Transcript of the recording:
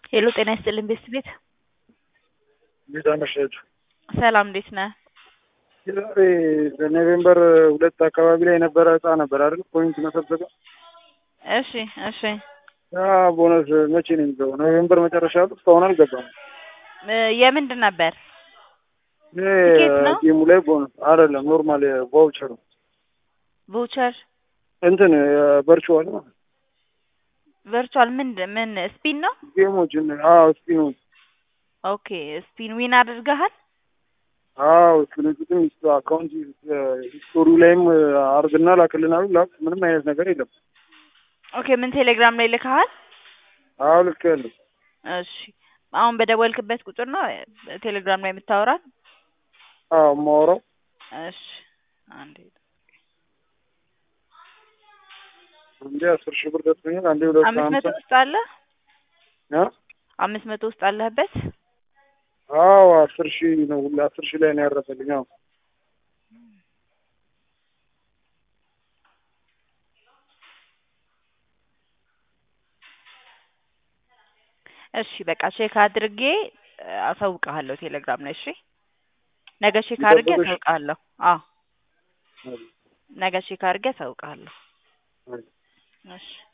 ሄሎ ጤና ይስጥልኝ ቤስት ቤት እንዴት አመሻችሁ? ሰላም እንዴት ነህ? የዛሬ በኖቬምበር ሁለት አካባቢ ላይ የነበረ እጣ ነበር አይደል? ፖይንት መሰብሰቢያ እሺ እሺ ያ ቦነስ መቼ ነው የሚገባው? ኖቬምበር መጨረሻ ያሉት እስካሁን አልገባም። እ የምንድን ነበር? ይሄ ቲኬት ነው? ጌሙ ላይ ቦነስ አይደለም፣ ኖርማል ቫውቸር ነው ቮቸር እንትን ቨርቹዋል ነው ቨርቹዋል ምንድን ምን ስፒን ነው? ጌሞች አዎ ስፒኖች ኦኬ ስፒን ዊን አድርገሃል? አዎ ስክሪንሹትም አካውንት ሂስቶሪው ላይም አርግና ላክልናሉ ላክ ምንም አይነት ነገር የለም። ኦኬ ምን ቴሌግራም ላይ ልከሃል? አዎ ልክ ያለው እሺ አሁን በደወልክበት ቁጥር ነው ቴሌግራም ላይ የምታወራል? አዎ የማወራው እሺ አንዴ አንዴ አስር ሺህ ብር ደርሶኛል። አንዴ ሁለት አምስት መቶ ሀምሳ ውስጥ አለ አ? አምስት መቶ ውስጥ አለህበት? አዎ አስር ሺህ ነው ሁላ አስር ሺህ ላይ ነው ያረፈልኝ። አዎ እሺ በቃ ቼክ አድርጌ እ አሳውቅሃለሁ ቴሌግራም ላይ እሺ። ነገ ቼክ አድርጌ ይጠብቅሽ። አሳውቅሃለሁ። አዎ ነገ ቼክ አድርጌ አሳውቅሃለሁ። እሺ